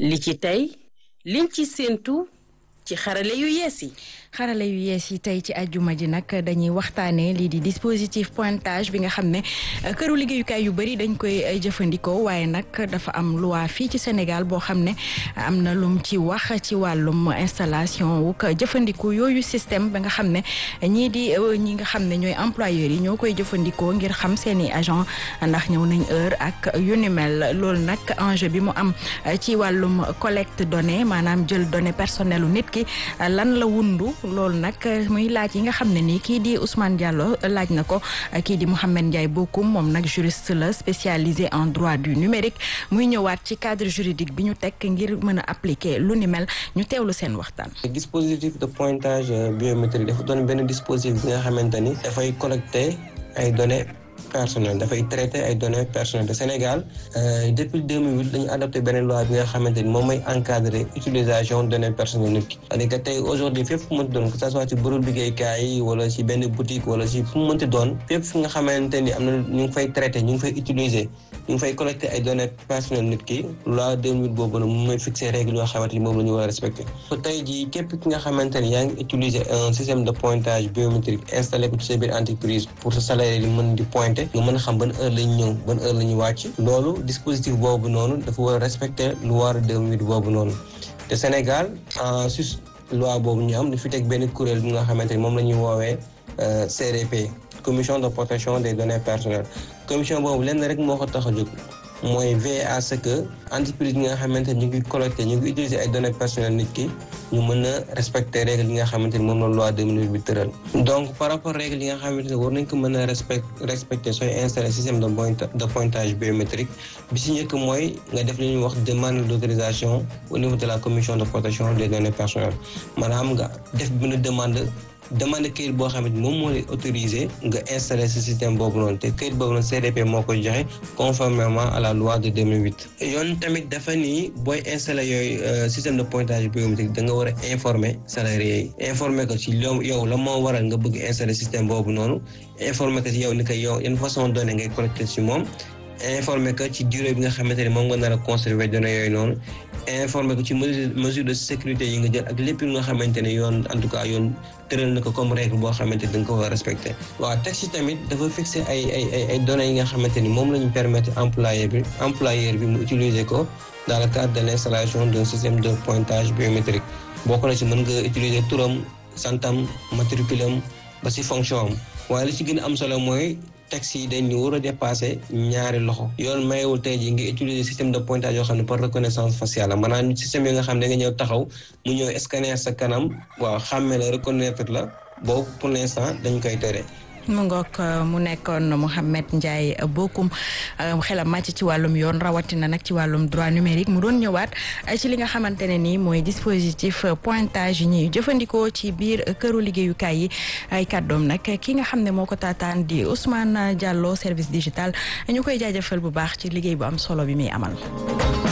li ci tey liñ ci séentu ci xarale yu yees yi xarala yu yees yi tey ci àjjuma ji nag dañuy waxtaanee lii di dispositif pointage bi nga xam ne këru liggéeyukaay yu bëri dañ koy jëfandikoo waaye nag dafa am loi fii ci Sénégal boo xam ne am na lum ci wax ci wàllum installation wu jëfandikoo yooyu système ba nga xam ne ñii di ñi nga xam ne ñooy employeurs yi ñoo koy jëfandikoo ngir xam seeni agent ndax ñëw nañ heure ak yu ni mel loolu nag enjeu bi mu am ci wàllum collecte données maanaam jël données personnelles nit ki lan la wundu loolu nag muy laaj yi nga xam ne nii kii di Ousmane Diallo laaj na ko kii di Mouhamed Ndiaye Bokoum moom nag juriste la spécialisé en droit du numérique muy ñëwaat ci cadre juridique bi ñu teg ngir mën a appliquer lu ni mel ñu teewlu seen waxtaan. dispositif de pointage biométrique dafa doon benn dispositif bi nga xamante ni dafay collecter ay données. personnel dafay traité ay données personnelles de Sénégal depuis 2008 dañu adopté beneen loi bi nga xamante ni moom mooy encadrer utilisation données personnelles nit ki c'est-à-dire que tey aujourd'hui fépp fu mu mënti doon que ça soit ci bërëb liggéeykaay yi wala ci benn boutique wala ci fu mu mënti doon fépp fu nga xamante ni am na ñu ngi fay traité ñu ngi fay utiliser ñu ngi fay collecté ay données personnelles nit ki loi 2008 boobu nag moom mooy fixé règle yoo xamante ni moom la ñu war a respecté tey jii képp ki nga xamante ni yaa ngi utiliser un système de pointage biométrique installé ko ci sa biir entreprise pour sa salarié yi mën di pointer nga mën a xam ban heure lañ ñëw ban heure la ñu wàcc loolu dispositif boobu noonu dafa war a respecter loi 2008 boobu noonu te Sénégal en sus loi boobu ñu am dafi teg benn kuréel bi nga xamante ni moom la ñuy woowee CDP commission de protection des données personnelles commission boobu lenn rek moo ko tax a jóg mooy veiller à ce que entreprise yi nga xamante ni ñu ngi collecté ñu ngi utiliser ay données personnelles nit ki ñu mën a respecter règle yi nga xamante ni moom la loi 2008 bi tëral donc par rapport règle yi nga xamante ni war nañ ko mën a respect respecter sooy installé système de de pointage biométrique bi si njëkk mooy nga def li ñuy wax demande d'autorisation au niveau de la commission de protection des données personnelles maanaam nga def benn demande demande këyit boo xamante moom moo lay autorisé nga installer ce système boobu noonu te këyit boobu noonu CDP moo koy joxe conformément à la loi de 2008. yoon tamit dafa ni booy installer yooyu système de pointage biométrique da nga war a informer salarié yi informer ko ci yow la moo waral nga bëgg installer système boobu noonu informer ko ci yow ni ko yow yan façon données ngay collecter ci moom. informé que ci durée bi nga xamante ni moom nga nar a conserver données yooyu noonu informé que ci mesure de sécurité yi nga jël ak lépp nga xamante ne yoon en tout cas yoon tëral na ko comme règle boo xamante ni da nga ko war a respecté waaw texte yi tamit dafa fixé ay ay ay ay données yi nga xamante ni moom la ñu permettre employeur bi employeur bi mu utiliser ko dans le cadre de l' installation d'un système de pointage biométrique bokk na ci mën nga utiliser turam santam matriculam ba si fonction am waaye li ci gën a am solo mooy texte yi dañ ñu war a dépassé ñaari loxo yoon mayewul tey jii nga utiliser système de pointage yoo xam ne par reconnaissance faciale la maanaam système yi nga xam ne nga ñëw taxaw mu ñëw scanner sa kanam waaw xàmme la reconnaître la boobu pour l'instant dañ koy tere mu ngoog mu nekkoon Mouhamed Ndiaye Bokoum xelam màcc ci wàllum yoon rawatina nag ci wàllum droit numérique mu doon ñëwaat ci li nga xamante ne nii mooy dispositif pointage yi ñuy jëfandikoo ci biir këru liggéeyukaay yi ay kàddoom nag ki nga xam ne moo ko taataan di Ousmane Diallo service digital ñu koy jaajëfal bu baax ci liggéey bu am solo bi muy amal.